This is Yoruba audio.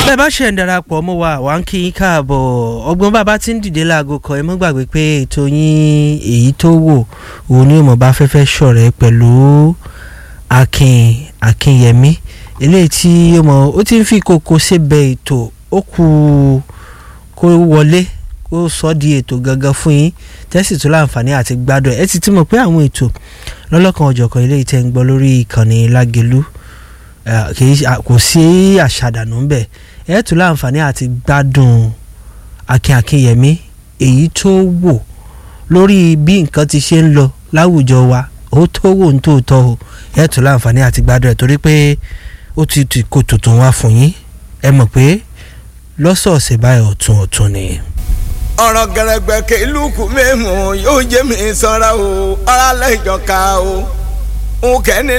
bẹ́ẹ̀ bá ṣe ń darapọ̀ mọ́ wa wà ń kí yín káàbọ̀ ọgbọ́n bàbá tí ń dìde láago kan ẹ mọ́ gbàgbé pé ètò yín èyí tó wò òun ni mo bá fẹ́fẹ́ ṣọ̀rẹ́ pẹ̀lú akin akinyẹmí eléyìí tí ó mọ ó ti ń fi kókó síbẹ̀ ètò ó kù kó wọlé kó sọ di ètò gangan fún yín tẹ́sí tó láǹfààní àti gbádùn ẹ̀ ẹ ti ti mọ̀ pé àwọn ètò lọ́lọ́kan ọ̀jọ̀kan eléyìí tẹ́ ń gbọ́ lórí ìkànnì lágelú kò sí àṣàdànù ńbẹ ẹ tún láǹfààní àti gbádùn akin akinyẹmí èyí tó wò lórí bí nǹkan ti ṣe ń lọ láwùjọ wa ó tó wò ń tòótọ́ o ẹ tún láǹfààní àti gbádùn ẹ̀ torí pé ó ti ti kó tuntun wá fún yín ẹ mọ̀ pé lọ́sọ̀ọ̀sẹ̀ báyìí ọ̀tún ọ̀tún ni. ọ̀rọ̀ gẹ̀rẹ́gbẹ̀ kí lùkù mímu yóò jẹ́ mi sanra o ọ̀rọ̀ alẹ́ ìjọka o òkè ní